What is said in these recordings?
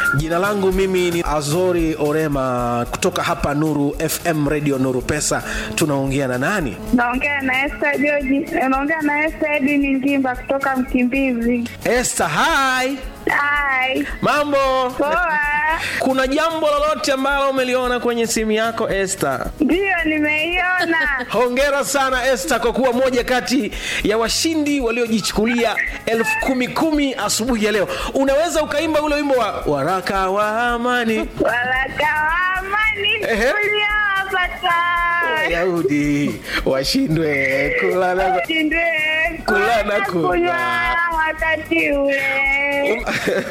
Jina langu mimi ni Azori Orema kutoka hapa Nuru FM Radio Nuru Pesa. Tunaongea na nani? Naongea na Esther George. Naongea na Esther Edini Ngimba kutoka Mkimbizi. Esther, hi. Hai. Mambo? Poa. Kuna jambo lolote ambalo umeliona kwenye simu yako Esther? Ndiyo nimeiona. Hongera sana Esther kwa kuwa moja kati ya washindi waliojichukulia elfu kumi kumi asubuhi ya leo. Unaweza ukaimba ule wimbo wa waraka wa amani Waraka wa amani Ehe. uliowapata. Wayahudi washindwe kula na Shindwe Kula na kunywa. kunywa wakati ule.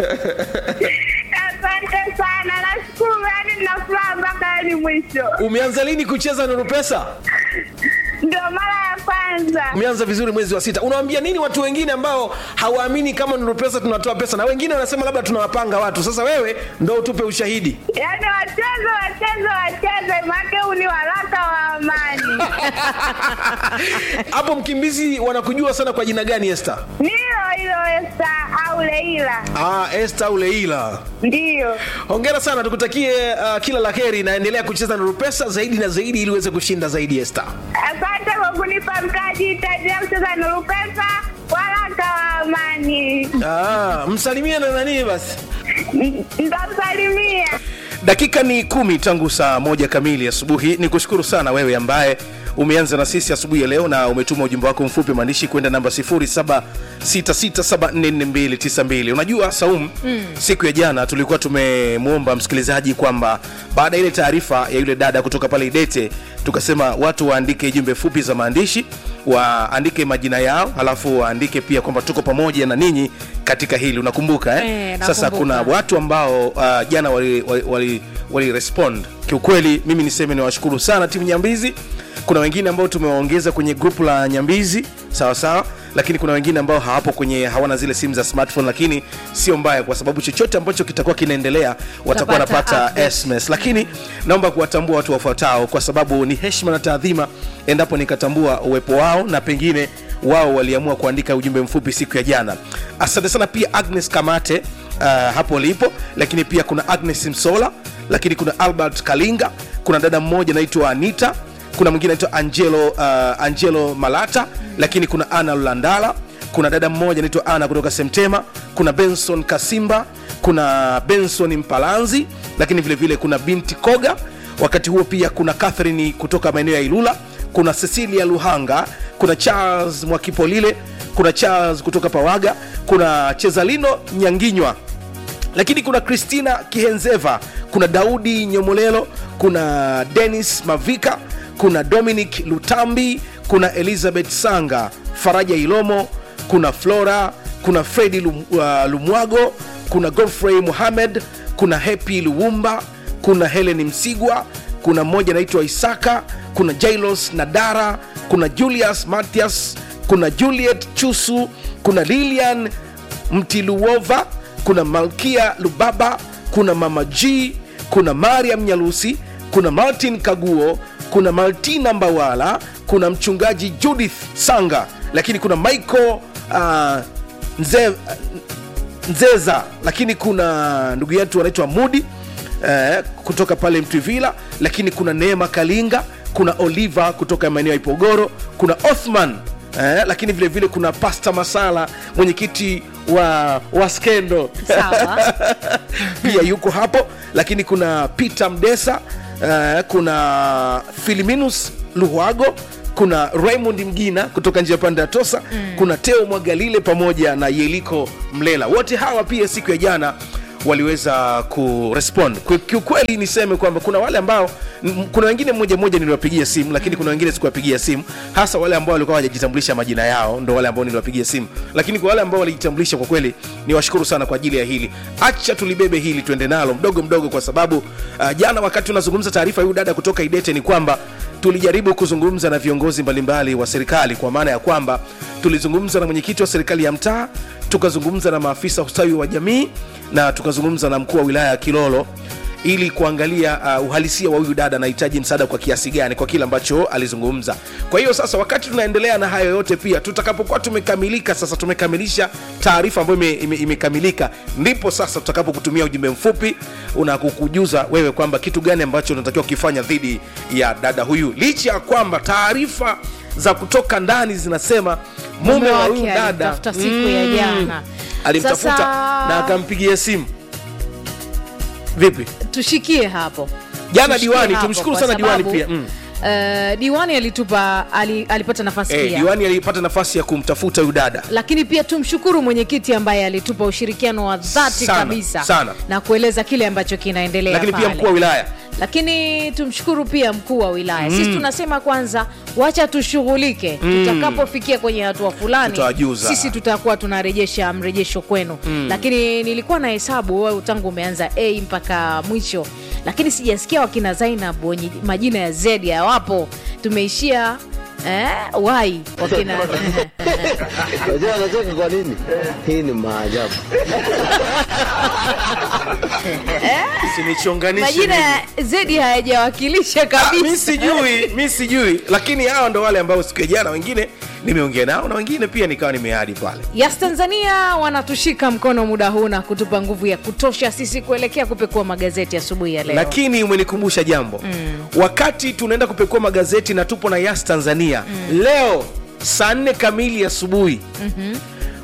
Asante sana. Nashukuru yani nina furaha mpaka hadi mwisho. Umeanza lini kucheza Nuru Pesa? Ndio mara ya kwanza. Umeanza vizuri mwezi wa sita. Unawaambia nini watu wengine ambao hawaamini kama Nuru Pesa tunatoa pesa, na wengine wanasema labda tunawapanga watu? Sasa wewe ndo utupe ushahidi. Yaani wacheze wacheze wacheze, make huu ni waraka wa amani. Hapo Mkimbizi wanakujua sana kwa jina gani Esther? Nilo hilo Esta au Leila, Ah, Esther Uleila. ndiyo. Hongera sana, tukutakie uh, kila la heri na endelea kucheza Nuru Pesa zaidi na zaidi ili uweze kushinda zaidi Esther. Asante kwa kunipa mtaji, itaendelea kucheza Nuru Pesa, waraka wa amani. Ah, msalimie na nani basi. N- Nitamsalimia. Dakika ni kumi tangu saa moja kamili asubuhi. Ni kushukuru sana wewe ambaye umeanza na sisi asubuhi ya leo na umetuma ujumbe wako mfupi maandishi kwenda namba 0766744292. Unajua Saum, mm. siku ya jana tulikuwa tumemwomba msikilizaji kwamba baada ya ile taarifa ya yule dada kutoka pale Idete, tukasema watu waandike jumbe fupi za maandishi, waandike majina yao, halafu waandike pia kwamba tuko pamoja na ninyi katika hili. Unakumbuka eh? Eh, Sasa nakumbuka. kuna watu ambao uh, jana wali, wali, wali, wali respond kiukweli mimi niseme niwashukuru sana timu nyambizi kuna wengine ambao tumewaongeza kwenye grupu la nyambizi sawa sawa lakini kuna wengine ambao hawapo kwenye hawana zile simu za smartphone lakini sio mbaya kwa sababu chochote ambacho kitakuwa kinaendelea watakuwa Utapata wanapata update. sms lakini naomba kuwatambua watu wafuatao kwa sababu ni heshima na taadhima endapo nikatambua uwepo wao na pengine wao waliamua kuandika ujumbe mfupi siku ya jana asante sana pia agnes kamate uh, hapo lipo lakini pia kuna agnes msola lakini kuna albert kalinga kuna dada mmoja anaitwa anita kuna mwingine anaitwa angelo uh, angelo malata lakini kuna ana lulandala kuna dada mmoja anaitwa ana kutoka semtema kuna benson kasimba kuna benson mpalanzi lakini vile vile kuna binti koga wakati huo pia kuna catherine kutoka maeneo ya ilula kuna cecilia luhanga kuna charles mwakipolile kuna charles kutoka pawaga kuna chezalino nyanginywa lakini kuna christina kihenzeva kuna daudi nyomolelo kuna denis mavika kuna dominic lutambi kuna elizabeth sanga faraja ilomo kuna flora kuna fredi Lum, uh, lumwago kuna godfrey muhamed kuna hepi luwumba kuna helen msigwa kuna mmoja anaitwa isaka kuna jailos nadara kuna julius matias kuna juliet chusu kuna lilian mtiluova kuna malkia lubaba kuna mama g kuna mariam nyalusi kuna martin kaguo kuna martina mbawala kuna mchungaji judith sanga lakini kuna michael uh, nze, nzeza lakini kuna ndugu yetu anaitwa mudi eh, kutoka pale mtwivila lakini kuna neema kalinga kuna oliva kutoka maeneo ya ipogoro kuna othman eh, lakini vile vile kuna pasta masala mwenyekiti wa, wa skendo Sawa. pia yuko hapo lakini kuna peter mdesa uh, kuna filiminus luhwago kuna raymond mgina kutoka njia pande ya tosa mm. kuna teo mwagalile pamoja na yeliko mlela wote hawa pia siku ya jana waliweza kurespond Kwa- kiukweli niseme kwamba kuna wale ambao m- kuna wengine mmoja mmoja niliwapigia simu lakini kuna wengine sikuwapigia simu hasa wale ambao walikuwa hawajajitambulisha majina yao ndo wale ambao niliwapigia simu lakini kwa wale ambao walijitambulisha kwa kweli niwashukuru sana kwa ajili ya hili acha tulibebe hili tuende nalo mdogo mdogo kwa sababu uh, jana wakati tunazungumza taarifa huyu dada kutoka idete ni kwamba tulijaribu kuzungumza na viongozi mbalimbali wa serikali kwa maana ya kwamba tulizungumza na mwenyekiti wa serikali ya mtaa tukazungumza na maafisa ustawi wa jamii na tukazungumza na mkuu wa wilaya ya kilolo ili kuangalia uh, uhalisia wa huyu dada anahitaji msaada kwa kiasi gani kwa kile ambacho alizungumza kwa hiyo sasa wakati tunaendelea na hayo yote pia tutakapokuwa tumekamilika sasa tumekamilisha taarifa ambayo ime- ime- imekamilika ndipo sasa tutakapokutumia ujumbe mfupi unakukujuza wewe kwamba kitu gani ambacho unatakiwa kukifanya dhidi ya dada huyu licha ya kwamba taarifa za kutoka ndani zinasema mume wa huyu wake dada alimtafuta siku ya jana. alimtafuta Sasa- na akampigia simu vipi tushikie hapo Jana Tushikie diwani, hapo, tumshukuru kwa sana diwani sababu, pia, mm. eh, diwani alitupa ali, alipata nafasi eh, pia diwani alipata nafasi ya kumtafuta huyu dada lakini pia tumshukuru mwenyekiti ambaye alitupa ushirikiano wa dhati Sana, kabisa sana. na kueleza kile ambacho kinaendelea lakini pia pale. mkuu wa wilaya lakini tumshukuru pia mkuu wa wilaya sisi tunasema kwanza wacha tushughulike tutakapofikia kwenye hatua fulani Tutawajuza. sisi tutakuwa tunarejesha mrejesho kwenu lakini nilikuwa na hesabu wewe tangu umeanza a mpaka mwisho lakini sijasikia wakina zainab wenye majina ya z hawapo tumeishia eh, wai wakina Unajua anacheka kwa nini? Hii ni maajabu. sinichonganishe majina mimi. ya zedi hayajawakilisha Ah, mi kabisa sijui mi sijui lakini hawa ndo wale ambao siku ya jana wengine nimeongea nao na wengine pia nikawa nimeadi pale Yas Tanzania wanatushika mkono muda huu na kutupa nguvu ya kutosha sisi kuelekea kupekua magazeti asubuhi ya leo. lakini umenikumbusha jambo mm. wakati tunaenda kupekua magazeti na tupo na yas tanzania mm. leo saa nne kamili asubuhi mm-hmm.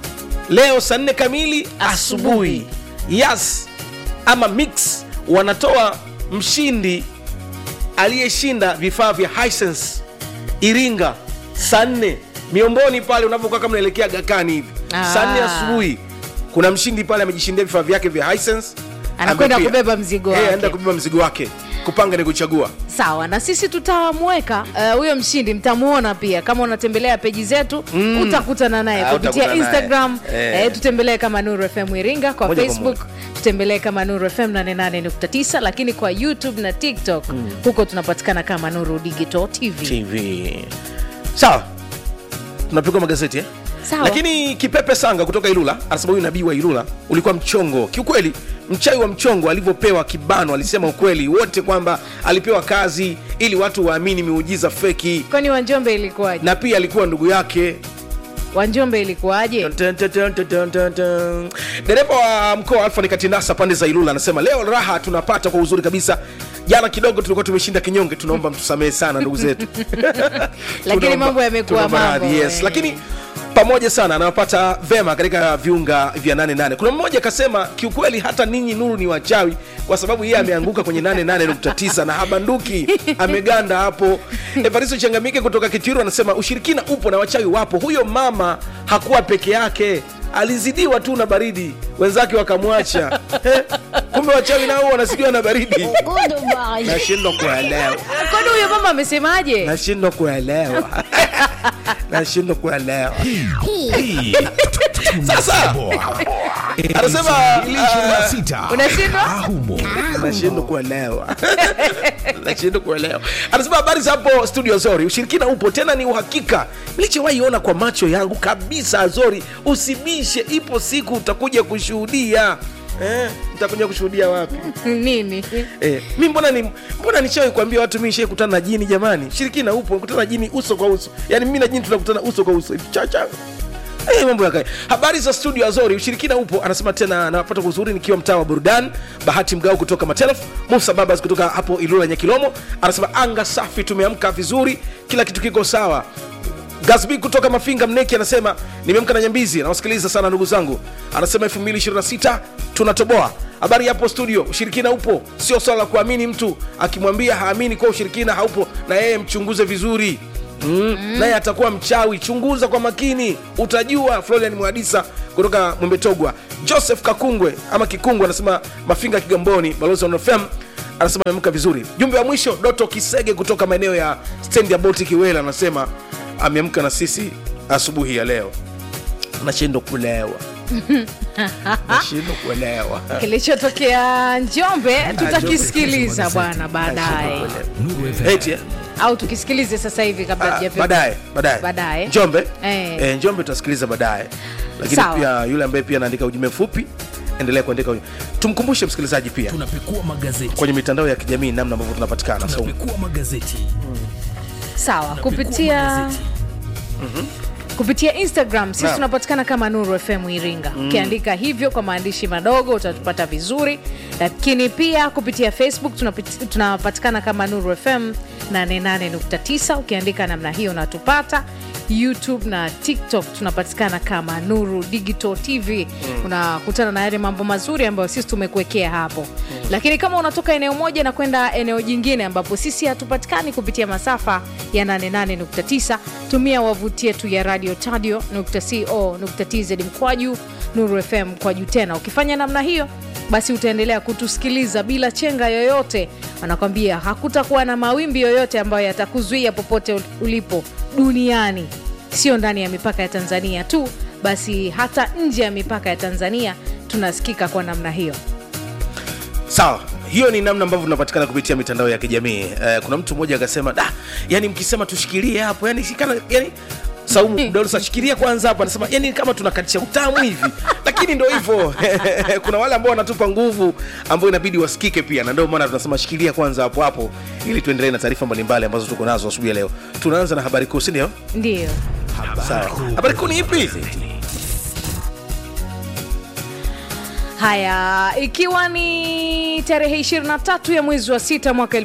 leo saa nne kamili asubuhi yas ama mix wanatoa mshindi aliyeshinda vifaa vya Hisense iringa saa nne miomboni pale unavyokuwa kama unaelekea gakani hivi Ah. saa nne asubuhi kuna mshindi pale amejishindia vifaa vyake vya Hisense Anakwenda Amepia. kubeba mzigo Eh, wake. anaenda kubeba mzigo wake kupanga ni kuchagua Sawa, na sisi tutamweka eh, huyo mshindi, mtamuona pia kama unatembelea peji zetu mm. utakutana naye Ah, kupitia utakutana naye. Instagram Eh. eh, tutembelee kama Nuru FM Iringa, kwa Moja kwa Facebook tutembelee kama Nuru FM 88.9, lakini kwa YouTube na TikTok huko tunapatikana kama Nuru Digital TV. tv sawa tunapigwa magazeti eh? Sawa. lakini kipepe sanga kutoka ilula anasema huyu nabii wa ilula ulikuwa mchongo kiukweli mchawi wa mchongo alivyopewa kibano alisema ukweli wote kwamba alipewa kazi ili watu waamini miujiza feki Kwani Wanjombe ilikuwaje? na pia alikuwa ndugu yake Wanjombe ilikuwaje? Dun, dun, dun, dun, dun, dun, dun. dereva wa mkoa wa alfani katinasa pande za ilula anasema leo raha tunapata kwa uzuri kabisa jana kidogo tulikuwa tumeshinda kinyonge tunaomba mtusamehe sana ndugu zetu Lakini Tunaomba- mambo yamekuwa tunaomba mambo, radhi, yes. eh. lakini pamoja sana anawapata vema katika viunga vya 88 kuna mmoja akasema kiukweli hata ninyi nuru ni wachawi kwa sababu yeye ameanguka kwenye 88.9 na habanduki ameganda hapo evaristo changamike kutoka kitiru anasema ushirikina upo na wachawi wapo huyo mama hakuwa peke yake alizidiwa tu na baridi wenzake wakamwacha Eh, kumbe wachawi nao wanasikiwa na baridi nashindwa kuelewa Kwani huyo mama amesemaje? nashindwa kuelewa nashindwa kuelewa sasa anasema ah, Unashindwa? nashindwa kuelewa nashindwa kuelewa anasema habari za hapo studio zori ushirikina upo tena ni uhakika nilichowaiona kwa macho yangu kabisa azori usibishe ipo siku utakuja kushuhudia eh, nitakuja kushuhudia wapi Nini? Eh, mi mbona ni mbona nishawahi kuambia watu mi nishai kutana na jini jamani shirikina upo kutana na jini uso kwa uso yaani mimi na jini tunakutana uso kwa uso hivi chacha Eh, mambo yakae habari za studio azori ushirikina upo anasema tena napata kuzuri nikiwa mtaa wa burudani bahati mgao kutoka matelef musa babas kutoka hapo ilula nyakilomo anasema anga safi tumeamka vizuri kila kitu kiko sawa gasbi kutoka mafinga mneki anasema nimeamka na nyambizi nawasikiliza sana ndugu zangu anasema 226 tunatoboa habari yapo studio ushirikina upo sio swala la kuamini mtu akimwambia haamini kuwa ushirikina haupo na yeye mchunguze vizuri Mm. naye atakuwa mchawi chunguza kwa makini utajua florian mwadisa kutoka mwembetogwa joseph kakungwe ama kikungwe anasema mafinga kigamboni balozi wa nfm anasema ameamka vizuri jumbe wa mwisho doto kisege kutoka maeneo ya stendi ya baltic wela anasema ameamka na sisi asubuhi ya leo nashindwa kulewa nashindwa kuelewa Kilichotokea Njombe tutakisikiliza Njombe. bwana baadaye, Eti, eh? au tukisikilize sasa hivi kabla Ah, hatujapewa- baadaye baadaye Baadaye. njombe Eh. eh, njombe tutasikiliza baadaye lakini Sawa. pia yule ambaye pia anaandika ujumbe mfupi endelea kuandika kwenye- tumkumbushe msikilizaji pia tunapekua magazeti kwenye mitandao ya kijamii namna ambavyo tunapatikana so, tunapekua magazeti sawa tunapekua kupitia magazeti. kupitia instagram sisi Naam. tunapatikana kama nuru fm iringa ukiandika hivyo kwa maandishi madogo utatupata vizuri lakini pia kupitia facebook tunapit- tunapatikana kama nuru fm 88.9 ukiandika namna hiyo unatupata youtube na tiktok tunapatikana kama nuru digital tv unakutana na yale mambo mazuri ambayo sisi tumekuwekea hapo lakini kama unatoka eneo moja na kwenda eneo jingine ambapo sisi hatupatikani kupitia masafa ya 88.9 tumia wavuti yetu ya radio tadio co.tz mkwaju nuru fm mkwaju tena ukifanya namna hiyo basi utaendelea kutusikiliza bila chenga yoyote wanakwambia hakutakuwa na mawimbi yoyote ambayo yatakuzuia popote ulipo duniani sio ndani ya mipaka ya tanzania tu basi hata nje ya mipaka ya tanzania tunasikika kwa namna hiyo sawa hiyo ni namna ambavyo tunapatikana kupitia mitandao ya kijamii eh, kuna mtu mmoja akasema da yani mkisema tushikilie hapo yani sikana yani saumu Dolsa, shikilia kwanza hapo anasema yani kama tunakatisha utamu hivi lakini ndo hivyo kuna wale ambao wanatupa nguvu ambao inabidi wasikike pia na ndio maana tunasema shikilia kwanza hapo hapo ili tuendelee na taarifa mbalimbali ambazo tuko nazo asubuhi ya leo tunaanza na habari kuu si ndio ndio sawa habari kuu ni ipi haya ikiwa ni tarehe 23 ya mwezi wa sita mwaka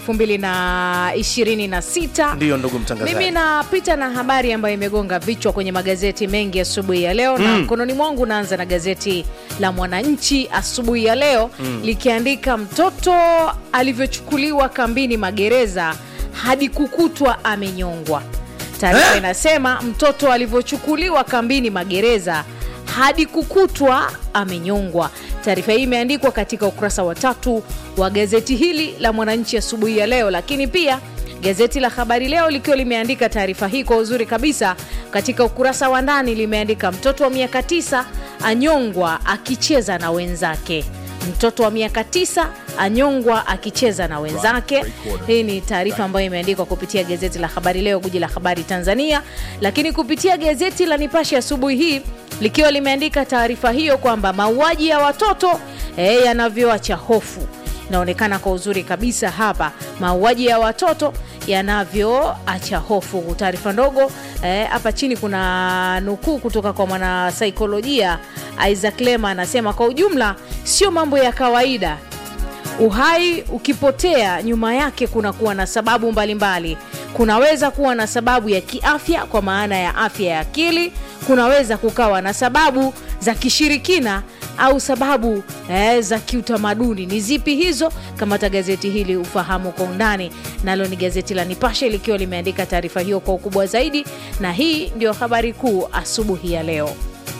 2026 ndiyo ndugu mtangazaji mimi napita na habari ambayo imegonga vichwa kwenye magazeti mengi asubuhi ya leo na mkononi mwangu naanza na gazeti la mwananchi asubuhi ya leo likiandika mtoto alivyochukuliwa kambini magereza hadi kukutwa amenyongwa taarifa Eh? inasema mtoto alivyochukuliwa kambini magereza hadi kukutwa amenyongwa taarifa hii imeandikwa katika ukurasa wa tatu wa gazeti hili la mwananchi asubuhi ya leo lakini pia gazeti la habari leo likiwa limeandika taarifa hii kwa uzuri kabisa katika ukurasa wa ndani limeandika mtoto wa miaka tisa anyongwa akicheza na wenzake mtoto wa miaka tisa anyongwa akicheza na wenzake hii ni taarifa ambayo imeandikwa kupitia gazeti la habari leo guji la habari tanzania lakini kupitia gazeti la nipashe asubuhi hii likiwa limeandika taarifa hiyo kwamba mauaji ya watoto eh, yanavyoacha hofu inaonekana kwa uzuri kabisa hapa mauaji ya watoto yanavyoacha hofu taarifa ndogo eh, hapa chini kuna nukuu kutoka kwa mwanasaikolojia isaac lema anasema kwa ujumla sio mambo ya kawaida uhai ukipotea nyuma yake kunakuwa na sababu mbalimbali kunaweza kuwa na sababu ya kiafya kwa maana ya afya ya akili kunaweza kukawa na sababu za kishirikina au sababu eh, za kiutamaduni ni zipi hizo kamata gazeti hili ufahamu kwa undani nalo ni gazeti la nipashe likiwa limeandika taarifa hiyo kwa ukubwa zaidi na hii ndio habari kuu asubuhi ya leo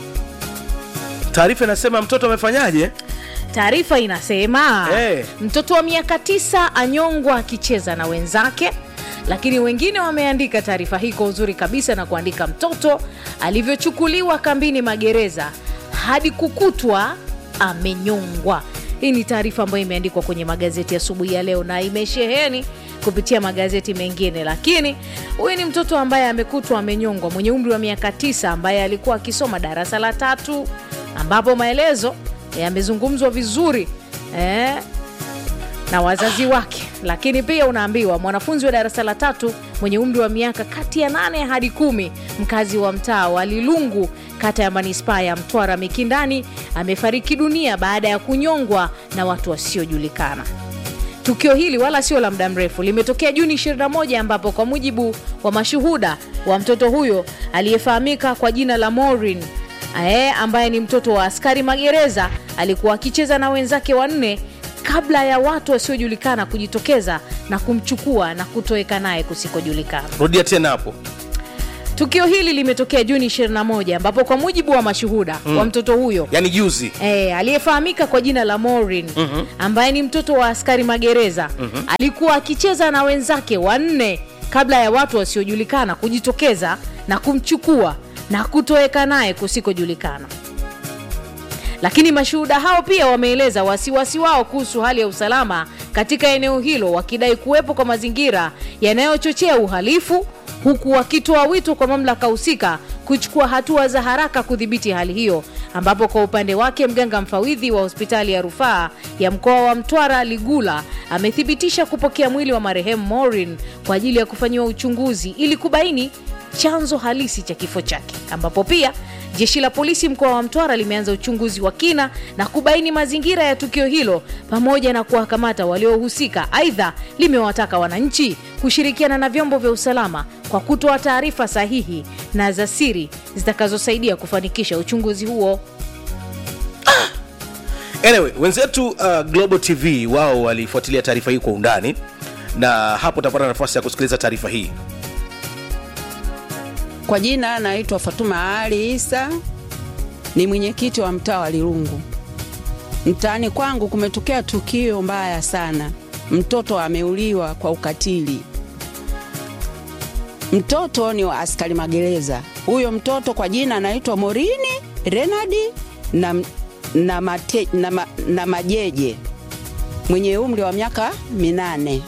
taarifa inasema mtoto amefanyaje taarifa inasema Eh. mtoto wa miaka tisa anyongwa akicheza na wenzake lakini wengine wameandika taarifa hii kwa uzuri kabisa na kuandika mtoto alivyochukuliwa kambini magereza hadi kukutwa amenyongwa hii ni taarifa ambayo imeandikwa kwenye magazeti asubuhi ya leo na imesheheni kupitia magazeti mengine lakini huyu ni mtoto ambaye amekutwa amenyongwa mwenye umri wa miaka tisa ambaye alikuwa akisoma darasa la tatu ambapo maelezo yamezungumzwa vizuri eh, na wazazi wake lakini pia unaambiwa mwanafunzi wa darasa la tatu mwenye umri wa miaka kati ya nane hadi kumi mkazi wa mtaa wa lilungu kata ya manispaa ya mtwara mikindani amefariki dunia baada ya kunyongwa na watu wasiojulikana tukio hili wala sio la muda mrefu limetokea juni 21 ambapo kwa mujibu wa mashuhuda wa mtoto huyo aliyefahamika kwa jina la morin e, ambaye ni mtoto wa askari magereza alikuwa akicheza na wenzake wanne kabla ya watu wasiojulikana kujitokeza na kumchukua na kutoweka naye kusikojulikana rudia tena hapo tukio hili limetokea juni 21 ambapo kwa mujibu wa mashuhuda mm. wa mtoto huyo yaani juzi E, aliyefahamika kwa jina la Maureen mm-hmm. ambaye ni mtoto wa askari magereza mm-hmm. alikuwa akicheza na wenzake wanne kabla ya watu wasiojulikana kujitokeza na kumchukua na kutoweka naye kusikojulikana lakini mashuhuda hao pia wameeleza wasiwasi wao kuhusu hali ya usalama katika eneo hilo wakidai kuwepo kwa mazingira yanayochochea uhalifu huku wakitoa wito kwa mamlaka husika kuchukua hatua za haraka kudhibiti hali hiyo ambapo kwa upande wake mganga mfawidhi wa hospitali ya rufaa ya mkoa wa Mtwara Ligula amethibitisha kupokea mwili wa marehemu Maureen kwa ajili ya kufanyiwa uchunguzi ili kubaini chanzo halisi cha kifo chake, ambapo pia jeshi la polisi mkoa wa Mtwara limeanza uchunguzi wa kina na kubaini mazingira ya tukio hilo pamoja na kuwakamata waliohusika. Aidha, limewataka wananchi kushirikiana na vyombo vya usalama kwa kutoa taarifa sahihi na za siri zitakazosaidia kufanikisha uchunguzi huo. anyway wenzetu uh, global tv wao walifuatilia taarifa hii kwa undani na hapo utapata nafasi ya kusikiliza taarifa hii Kwa jina naitwa Fatuma Ali Isa, ni mwenyekiti wa mtaa wa Lirungu. Mtaani kwangu kumetokea tukio mbaya sana, mtoto ameuliwa kwa ukatili. Mtoto ni wa askari magereza. Huyo mtoto kwa jina anaitwa Morini Renadi na, na, mate, na, ma, na Majeje mwenye umri wa miaka minane.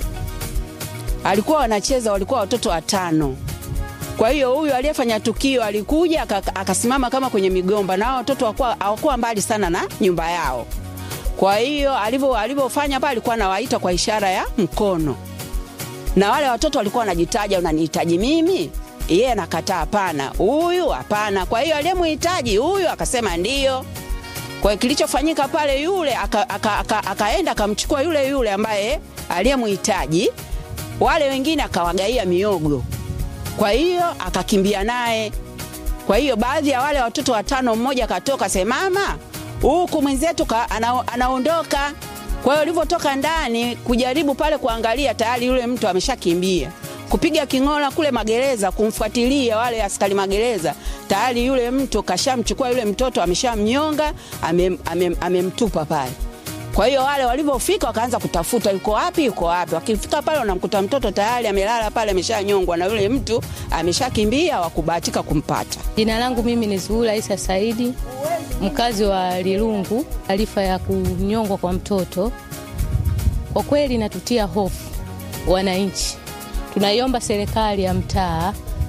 Alikuwa wanacheza, walikuwa watoto watano. Kwa hiyo huyu aliyefanya tukio alikuja aka- akasimama kama kwenye migomba, na hao watoto hawakuwa- hawakuwa mbali sana na nyumba yao. Kwa hiyo alivyo alivyofanya pale, alikuwa anawaita kwa ishara ya mkono, na wale watoto walikuwa wanajitaja, unanihitaji mimi? Yeye anakataa, hapana, huyu hapana. Kwa hiyo aliyemhitaji huyu akasema ndio. Kwa hiyo kilichofanyika pale, yule aka- aka- aka- akaenda akamchukua yule yule ambaye aliyemhitaji, wale wengine akawagaia miogo kwa hiyo akakimbia naye. Kwa hiyo baadhi ya wale watoto watano, mmoja akatoka semama huku mwenzetu ka- ana, anaondoka. Kwa hiyo ulivyotoka ndani kujaribu pale kuangalia, tayari yule mtu ameshakimbia kupiga king'ola kule magereza kumfuatilia wale askari magereza, tayari yule mtu kashamchukua yule mtoto ameshamnyonga, amem- amem- amemtupa pale. Kwa hiyo wale walivyofika wakaanza kutafuta yuko wapi, yuko wapi. Wakifika pale wanamkuta mtoto tayari amelala pale, ameshanyongwa na yule mtu ameshakimbia, wakubahatika kumpata. Jina langu mimi ni Zuhura Isa Saidi, mkazi wa Lilungu. Taarifa ya kunyongwa kwa mtoto kwa kweli inatutia hofu wananchi. Tunaiomba serikali ya mtaa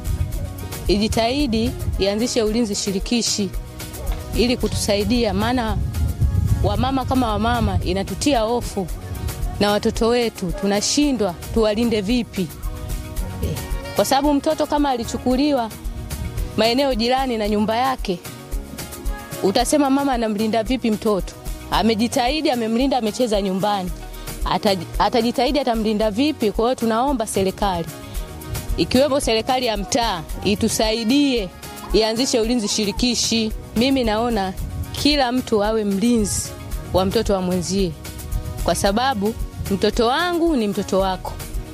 ijitahidi ianzishe ulinzi shirikishi ili kutusaidia, maana wamama kama wamama inatutia hofu na watoto wetu tunashindwa tuwalinde vipi, Eh, kwa sababu mtoto kama alichukuliwa maeneo jirani na nyumba yake, utasema mama anamlinda vipi mtoto? Amejitahidi, amemlinda, amecheza nyumbani, Ata- atajitahidi, atamlinda vipi? Kwa hiyo tunaomba serikali ikiwemo serikali ya mtaa itusaidie, ianzishe ulinzi shirikishi. Mimi naona kila mtu awe mlinzi wa mtoto wa mwenzie, kwa sababu mtoto wangu ni mtoto wako.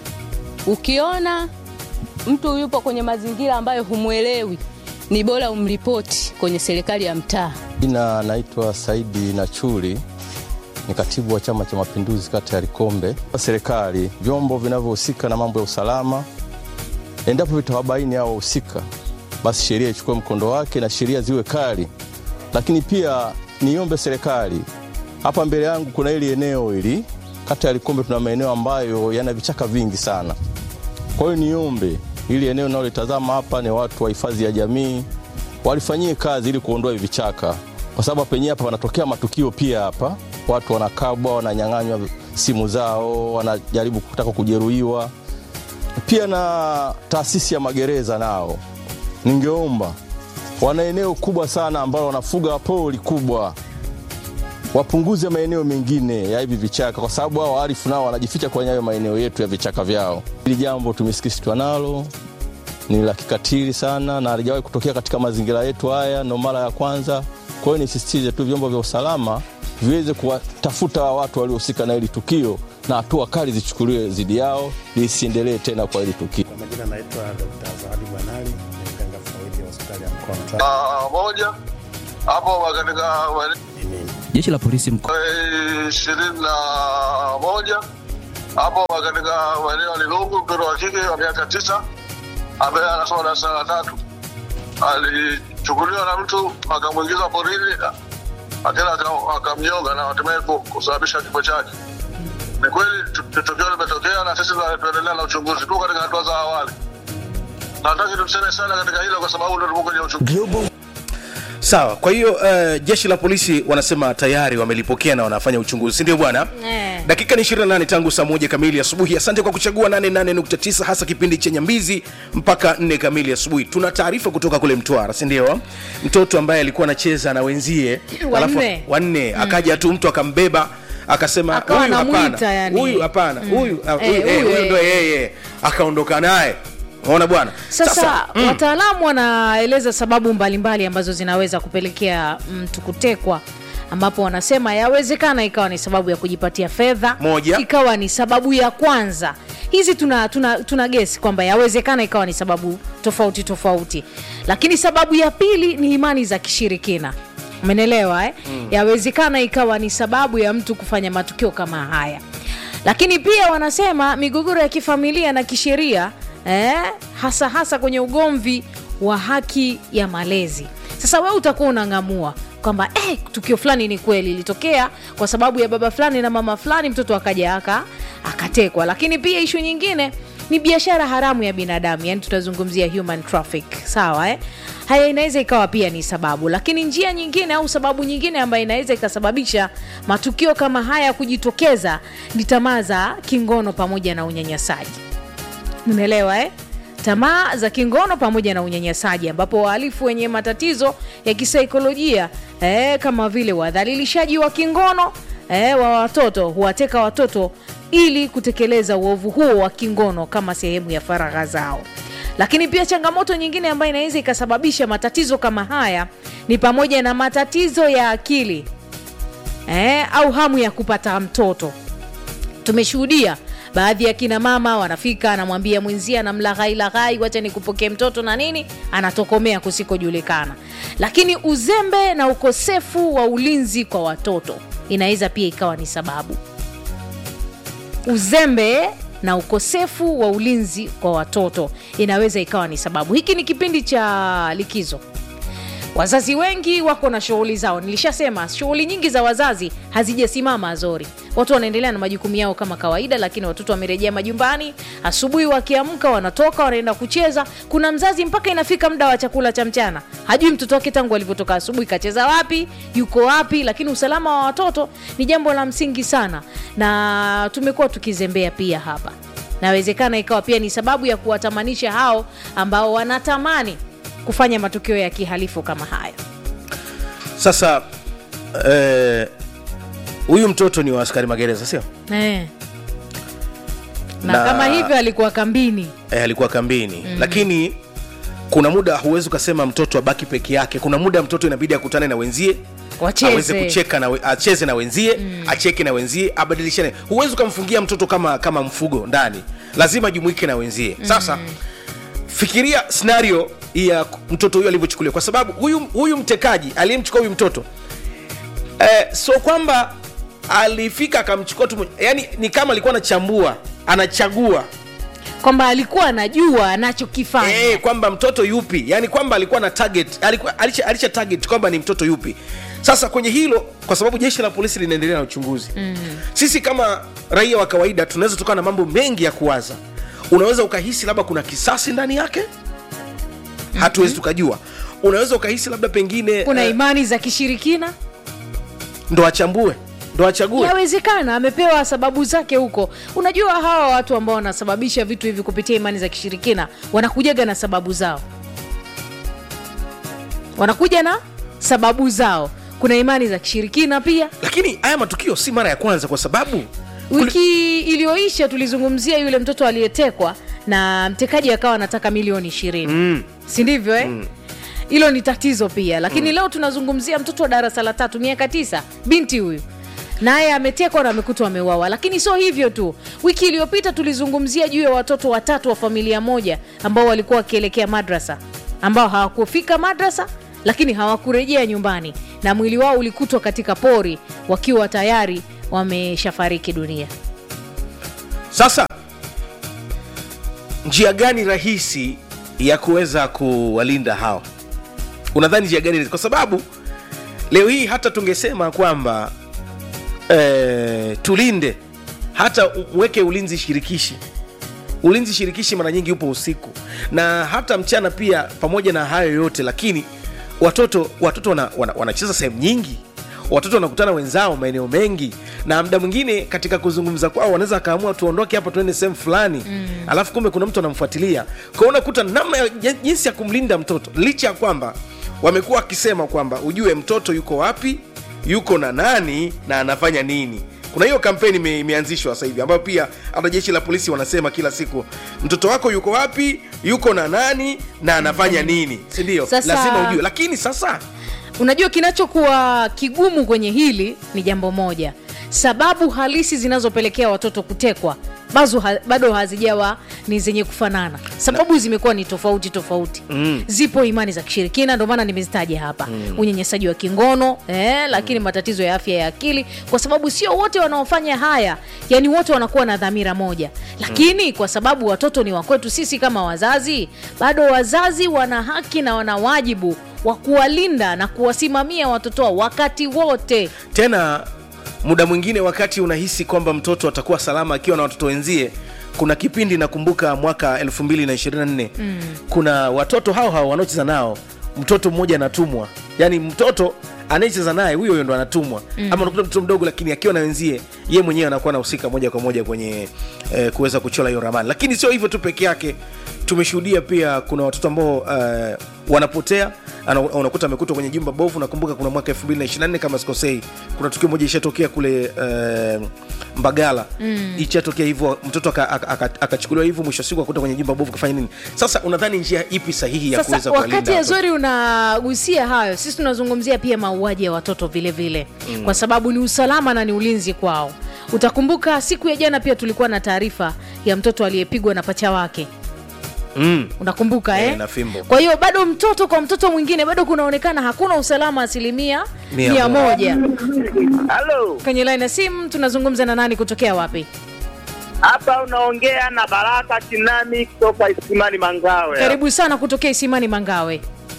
Ukiona mtu yupo kwenye mazingira ambayo humwelewi, ni bora umripoti kwenye serikali ya mtaa. Jina naitwa Saidi Nachuli, ni katibu wa Chama cha Mapinduzi kata ya Likombe. Serikali, vyombo vinavyohusika na mambo ya usalama, endapo vitawabaini hao wahusika, basi sheria ichukue mkondo wake na sheria ziwe kali. Lakini pia niombe serikali, hapa mbele yangu kuna hili eneo hili kata ya Likombe, tuna maeneo ambayo yana vichaka vingi sana. Kwa hiyo niombe hili eneo nalolitazama hapa ni watu wa hifadhi ya jamii walifanyie kazi ili kuondoa hivi vichaka, kwa sababu penye hapa wanatokea matukio pia. Hapa watu wanakabwa, wananyang'anywa simu zao, wanajaribu kutaka kujeruhiwa. Pia na taasisi ya magereza nao, ningeomba wana eneo kubwa sana ambalo wanafuga pori kubwa, wapunguze maeneo mengine ya hivi vichaka, kwa sababu hao wahalifu nao wanajificha kwenye hayo maeneo yetu ya vichaka vyao. Hili jambo tumesikitishwa nalo ni la kikatili sana na halijawahi kutokea katika mazingira yetu haya, ndo mara ya kwanza. Kwa hiyo nisisitize tu vyombo vya usalama viweze kuwatafuta watu waliohusika na hili tukio na hatua kali zichukuliwe dhidi yao, lisiendelee tena kwa hili tukio. Kwa majina naitwa Dr. Zawadi Bwanali, ni mganga mfawidhi wa hospitali ya mkoa wa Mtwara. Ah, moja hapo katika Ni mimi. Jeshi la polisi mkoa ishirini na moja hapo katika maeneo ya Lilungu, mtoto wa kike wa miaka tisa ambaye anasoma darasa la tatu alichukuliwa na mtu akamwingiza porini, akenda aka- akamnyonga na hatimaye ku- kusababisha kifo chake. Ni kweli tu- tukio limetokea na sisi tuna- tunaendelea na uchunguzi tu katika hatua za awali. Nataki tuseme sana katika hilo kwa sababu ndio tuko kwenye uchunguzi. sawa kwa hiyo uh, jeshi la polisi wanasema tayari wamelipokea na wanafanya uchunguzi sindio bwana Eh. dakika ni 28 tangu saa moja kamili asubuhi asante kwa kuchagua 88.9 hasa kipindi cha nyambizi mpaka 4 kamili asubuhi tuna taarifa kutoka kule mtwara sindio mtoto ambaye alikuwa anacheza na wenzie alafu- Wanne. wanne akaja tu mtu akambeba akasema Akawa huyu anamuita hapana yani. huyu hapana huyu ah, Eh, huyu eh, huyu, huyu eh. ndo yeye akaondoka naye unaona bwana sasa, mm. wataalamu wanaeleza sababu mbalimbali ambazo zinaweza kupelekea mtu kutekwa ambapo wanasema yawezekana ikawa ni sababu ya kujipatia fedha Moja. ikawa ni sababu ya kwanza hizi tuna, tuna, tuna gesi kwamba yawezekana ikawa ni sababu tofauti tofauti lakini sababu ya pili ni imani za kishirikina umenelewa eh? mm. yawezekana ikawa ni sababu ya mtu kufanya matukio kama haya lakini pia wanasema migogoro ya kifamilia na kisheria eh, hasa hasa kwenye ugomvi wa haki ya malezi sasa wewe utakuwa unang'amua kwamba eh, tukio fulani ni kweli ilitokea kwa sababu ya baba fulani na mama fulani mtoto akaja aka akatekwa lakini pia ishu nyingine ni biashara haramu ya binadamu yani tutazungumzia human traffic sawa eh? haya inaweza ikawa pia ni sababu lakini njia nyingine au sababu nyingine ambayo inaweza ikasababisha matukio kama haya kujitokeza ni tamaa za kingono pamoja na unyanyasaji umeelewa eh? tamaa za kingono pamoja na unyanyasaji ambapo wahalifu wenye matatizo ya kisaikolojia eh, kama vile wadhalilishaji wa kingono eh, wa watoto huwateka watoto ili kutekeleza uovu huo wa kingono kama sehemu ya faragha zao lakini pia changamoto nyingine ambayo inaweza ikasababisha matatizo kama haya ni pamoja na matatizo ya akili eh, au hamu ya kupata mtoto tumeshuhudia baadhi ya kina mama wanafika anamwambia mwenzie anamlaghai laghai wacha nikupokee mtoto na nini anatokomea kusikojulikana lakini uzembe na ukosefu wa ulinzi kwa watoto inaweza pia ikawa ni sababu uzembe na ukosefu wa ulinzi kwa watoto inaweza ikawa ni sababu hiki ni kipindi cha likizo wazazi wengi wako na shughuli zao nilishasema shughuli nyingi za wazazi hazijasimama azori watu wanaendelea na majukumu yao kama kawaida lakini watoto wamerejea majumbani asubuhi wakiamka wanatoka wanaenda kucheza kuna mzazi mpaka inafika muda wa chakula cha mchana hajui mtoto wake tangu alivyotoka asubuhi kacheza wapi yuko wapi lakini usalama wa watoto ni jambo la msingi sana na tumekuwa tukizembea pia hapa nawezekana ikawa pia ni sababu ya kuwatamanisha hao ambao wanatamani kufanya matukio ya kihalifu kama haya sasa eh, huyu mtoto ni wa askari magereza sio eh. na, Na- kama hivyo alikuwa kambini eh, alikuwa kambini mm. lakini kuna muda huwezi ukasema mtoto abaki peke yake kuna muda mtoto inabidi akutane na wenzie Wacheze. aweze kucheka na we, acheze na wenzie mm. acheke na wenzie abadilishane huwezi ukamfungia mtoto kama kama mfugo ndani lazima jumuike na wenzie sasa mm. fikiria scenario ya mtoto huyu alivyochukuliwa kwa sababu huyu, huyu mtekaji aliyemchukua huyu mtoto eh, so kwamba alifika akamchukua tu yani ni kama alikuwa anachambua anachagua kwamba alikuwa anajua anachokifanya Eh, kwamba mtoto yupi yani kwamba alikuwa na target alikuwa alisha, alisha target kwamba ni mtoto yupi sasa kwenye hilo kwa sababu jeshi la polisi linaendelea na uchunguzi mm. sisi kama raia wa kawaida tunaweza tukawa na mambo mengi ya kuwaza unaweza ukahisi labda kuna kisasi ndani yake hatuwezi tukajua unaweza ukahisi labda pengine kuna eh, imani za kishirikina ndo achambue ndo achague yawezekana amepewa sababu zake huko unajua hawa watu ambao wanasababisha vitu hivi kupitia imani za kishirikina wanakujaga na sababu zao wanakuja na sababu zao kuna imani za kishirikina pia lakini haya matukio si mara ya kwanza kwa sababu wiki iliyoisha tulizungumzia yule mtoto aliyetekwa na mtekaji akawa anataka milioni ishirini mm, si ndivyo eh? hilo ni tatizo pia lakini leo tunazungumzia mtoto wa darasa la tatu miaka tisa binti huyu naye ametekwa na amekutwa ameuawa lakini sio hivyo tu wiki iliyopita tulizungumzia juu ya watoto watatu wa familia moja ambao walikuwa wakielekea madrasa ambao hawakufika madrasa lakini hawakurejea nyumbani na mwili wao ulikutwa katika pori wakiwa tayari wameshafariki dunia sasa njia gani rahisi ya kuweza kuwalinda hawa unadhani njia gani rahisi? kwa sababu leo hii hata tungesema kwamba eh, tulinde hata uweke ulinzi shirikishi ulinzi shirikishi mara nyingi upo usiku na hata mchana pia pamoja na hayo yote lakini watoto watoto wana, wana, wanacheza sehemu nyingi watoto wanakutana wenzao maeneo mengi na mda mwingine katika kuzungumza kwao wanaweza akaamua tuondoke hapa tuende sehemu fulani mm. alafu kumbe kuna mtu anamfuatilia kwao unakuta namna ya jin- jinsi ya kumlinda mtoto licha ya kwamba wamekuwa wakisema kwamba ujue mtoto yuko wapi yuko na nani na anafanya nini kuna hiyo kampeni ime- imeanzishwa sasa hivi ambayo pia hata jeshi la polisi wanasema kila siku mtoto wako yuko wapi yuko na nani na anafanya nini sindio Sasa- lazima ujue lakini sasa unajua kinachokuwa kigumu kwenye hili ni jambo moja sababu halisi zinazopelekea watoto kutekwa bazo ha, bado hazijawa ni zenye kufanana sababu zimekuwa ni tofauti tofauti Mm. zipo imani za kishirikina ndio maana nimezitaja hapa mm. unyanyasaji wa kingono eh, lakini mm. matatizo ya afya ya akili kwa sababu sio wote wanaofanya haya yani wote wanakuwa na dhamira moja lakini mm. kwa sababu watoto ni wakwetu sisi kama wazazi bado wazazi wana haki na wana wajibu wa kuwalinda na kuwasimamia watoto wao wakati wote tena muda mwingine wakati unahisi kwamba mtoto atakuwa salama akiwa na watoto wenzie kuna kipindi nakumbuka mwaka 224 mm. kuna watoto hao hao wanaocheza nao mtoto mmoja anatumwa yaani mtoto anayecheza naye huyo huyo ndo anatumwa mm. ama unakuta mtoto mdogo lakini akiwa na wenzie ye mwenyewe anakuwa anahusika moja kwa moja kwenye eh, kuweza kuchora hiyo ramani lakini sio hivyo tu peke yake tumeshuhudia pia kuna watoto ambao uh, wanapotea ana- unakuta amekutwa kwenye jumba bovu nakumbuka kuna mwaka 224 kama sikosei kuna tukio moja ishatokea kule uh, mbagala mm. ishatokea hivyo mtoto akachukuliwa aka, aka, akachukuliwa hivyo mwisho wa siku akuta kwenye jumba bovu kafanya nini sasa unadhani njia ipi sahihi ya kuweza sasa kuwalinda wakati watoto? azori unagusia hayo sisi tunazungumzia pia mauaji ya watoto vile vile mm. kwa sababu ni usalama na ni ulinzi kwao utakumbuka siku ya jana pia tulikuwa na taarifa ya mtoto aliyepigwa na pacha wake mm. unakumbuka Eh, eh? na fimbo. kwa hiyo bado mtoto kwa mtoto mwingine bado kunaonekana hakuna usalama asilimia Mia mia moja. moja Halo, kwenye laini ya simu tunazungumza na nani kutokea wapi hapa unaongea na Baraka Kinami kutoka Isimani Mangawe. karibu sana kutokea isimani mangawe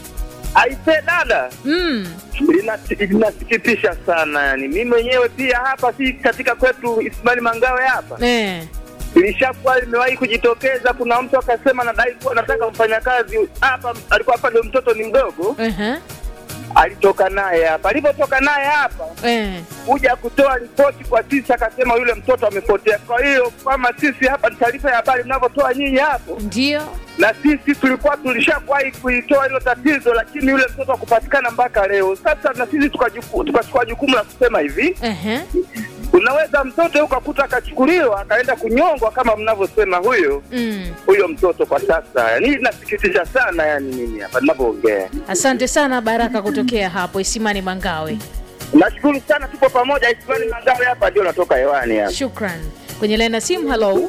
Aise dada, mm. Linasi- linasikitisha sana yani. Mimi mwenyewe pia hapa si katika kwetu Isimani Mangawe hapa eh. ilishakuwa limewahi kujitokeza. Kuna mtu akasema nadai kuwa nataka mfanyakazi hapa, alikuwa hapa ndio mtoto ni mdogo, uh-huh. alitoka naye hapa. Alipotoka naye hapa eh. kuja kutoa ripoti kwa sisi, akasema yule mtoto amepotea. Kwa hiyo kama sisi hapa ni taarifa ya habari mnavyotoa nyinyi hapo, ndio na sisi tulikuwa tulishawahi kuitoa hilo tatizo, lakini yule mtoto hakupatikana mpaka leo. Sasa na sisi tukajuku- tukachukua jukumu la kusema hivi, uh-huh. unaweza mtoto ukakuta akachukuliwa akaenda kunyongwa kama mnavyosema huyo mm. huyo mtoto kwa sasa. Yani inasikitisha sana, yani mimi hapa ninavyoongea. asante sana baraka kutokea hapo isimani mangawe Nashukuru sana, tupo pamoja. Isimani Mangawe hapa ndio natoka hewani hapa. shukran kwenye laini ya simu halo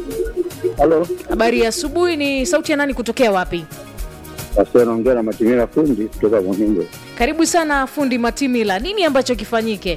Halo, habari ya asubuhi ni sauti ya nani kutokea wapi sasa naongea na Matimira fundi kutoka Muhingo. karibu sana fundi matimila nini ambacho kifanyike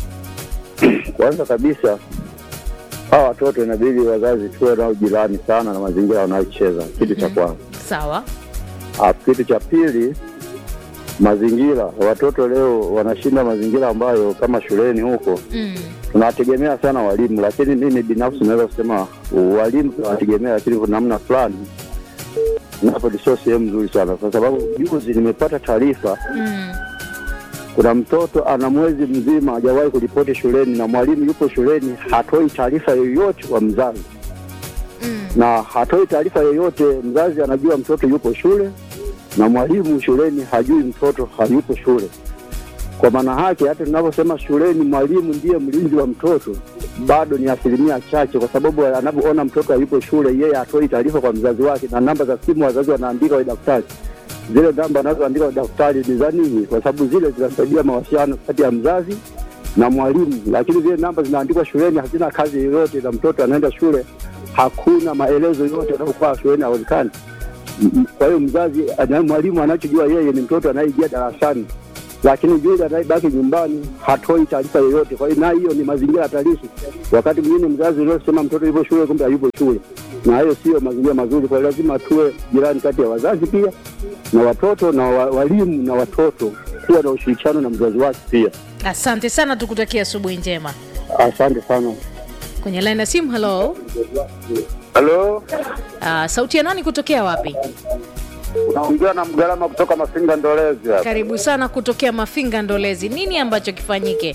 Kwanza kabisa hawa watoto inabidi wazazi tuwe nao jirani sana na mazingira wanayocheza, kitu cha kwanza. sawa Alafu kitu cha pili, mazingira. Watoto leo wanashinda mazingira ambayo kama shuleni huko mm. tunawategemea sana walimu, lakini mimi binafsi naweza kusema walimu tunawategemea, lakini kwa namna fulani napo sio sehemu nzuri sana, kwa sababu juzi nimepata taarifa Mm. kuna mtoto ana mwezi mzima hajawahi kuripoti shuleni na mwalimu yupo shuleni hatoi taarifa yoyote kwa mzazi Mm. na hatoi taarifa yoyote mzazi anajua mtoto yupo shule na mwalimu shuleni hajui mtoto hayupo shule kwa maana yake hata tunavyosema shuleni mwalimu ndiye mlinzi wa mtoto bado ni asilimia chache kwa sababu anavyoona mtoto hayupo shule yeye hatoi taarifa kwa mzazi wake na namba za simu wazazi wanaandika kwenye daftari zile namba anazoandika kwenye daftari ni za nini kwa sababu zile zinasaidia mawasiliano kati ya mzazi na mwalimu lakini zile namba zinaandikwa shuleni hazina kazi yoyote na mtoto anaenda shule hakuna maelezo yote yanayokuwa shuleni hawezekani M- kwa hiyo mzazi ana- mwalimu anachojua yeye ni mtoto anayeingia darasani lakini yule anayebaki nyumbani hatoi taarifa yoyote kwa hiyo na hiyo ni mazingira hatarishi wakati mwingine mzazi uliosema mtoto yupo shule kumbe hayupo shule na hayo sio mazingira mazuri kwa hiyo lazima tuwe jirani kati ya wazazi pia na watoto na wa, walimu na watoto kuwa na ushirikiano na mzazi wake pia asante sana tukutakia asubuhi njema asante sana kwenye laini ya simu halo Halo, uh, sauti ya nani kutokea wapi Unaongea na Mgalama kutoka Mafinga Ndolezi hapa. karibu sana kutokea mafinga ndolezi nini ambacho kifanyike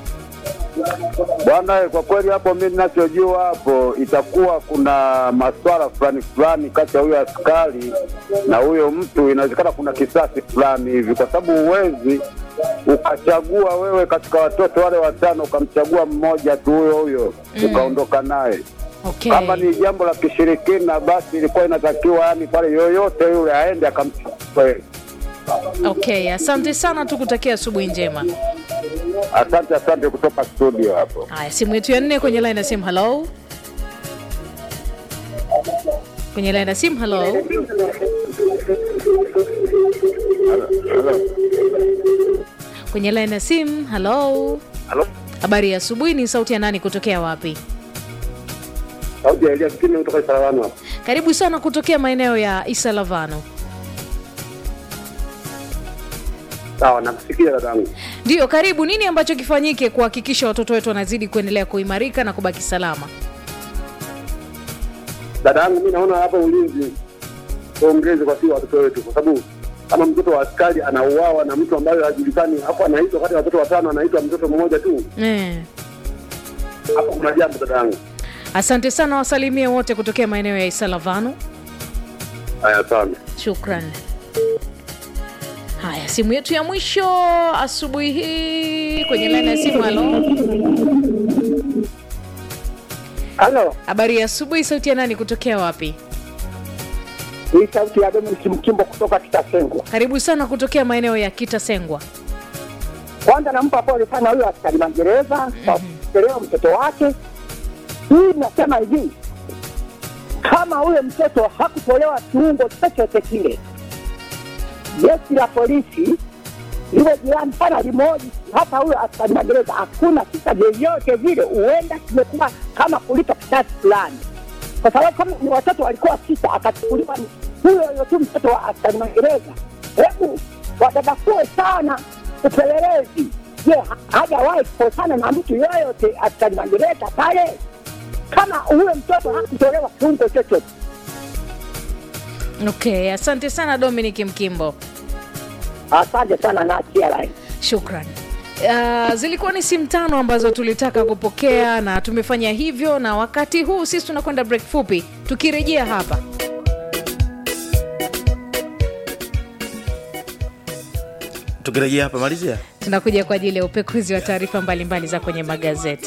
Bwana, kwa kweli hapo mimi ninachojua hapo itakuwa kuna maswala fulani fulani kati ya huyo askari na huyo mtu, inawezekana kuna kisasi fulani hivi, kwa sababu huwezi ukachagua wewe katika watoto wale watano ukamchagua mmoja tu huyo huyo Mm. ukaondoka naye. okay. Kama ni jambo la kishirikina, basi ilikuwa inatakiwa yani pale yoyote yule aende akamchukue. okay asante sana tukutakia asubuhi njema Asante, asante kutoka studio hapo. haya simu yetu ya nne kwenye line ya simu halo kwenye line ya simu halo kwenye line ya simu halo Halo, habari ya asubuhi ni sauti ya nani kutokea wapi sauti ya Elia Kitime kutoka Sarawani hapo. karibu sana kutokea maeneo ya isalavano Sawa, nakusikia dadangu. ndiyo karibu nini ambacho kifanyike kuhakikisha watoto wetu wanazidi kuendelea kuimarika na kubaki salama dada yangu, mi naona hapa ulinzi tuongeze kwa sio watoto wetu, kwa sababu kama mtoto wa askari anauawa na mtu ambaye hajulikani, hapo anaitwa kati ya watoto watano, anaitwa mtoto mmoja tu, eh. hapo kuna jambo dada yangu. asante sana wasalimie wote kutokea maeneo ya isalavano Haya, sana. shukran haya simu yetu ya mwisho asubuhi hii kwenye laini ya simu halo Halo, habari ya asubuhi sauti ya nani kutokea wapi hii sauti ya Dominic Mkimbo kutoka Kitasengwa. karibu sana kutokea maeneo ya kitasengwa Kwanza nampa pole sana huyo askari magereza kwa kuchelewa mtoto wake. Hii nasema hivi, kama huyo mtoto hakutolewa kiungo chochote kile, jeshi la polisi liwe jirani sana limoji, hata huyo askari magereza, hakuna kisa vyovyote vile, huenda kimekuwa kama kulipa kisasi fulani, kwa sababu kama ni watoto walikuwa sita, akachukuliwa ni huyo huyo tu mtoto wa askari magereza. Hebu wadadakue sana upelelezi. Je, ha- hajawahi kukosana na mtu yoyote askari magereza pale? Kama huyo mtoto hakutolewa kiungo chochote okay asante sana dominic mkimbo Asante sana na line. shukran Uh, zilikuwa ni simu tano ambazo tulitaka kupokea na tumefanya hivyo na wakati huu sisi tunakwenda break fupi tukirejea hapa tukirejea hapa malizia tunakuja kwa ajili ya upekuzi wa taarifa mbalimbali za kwenye magazeti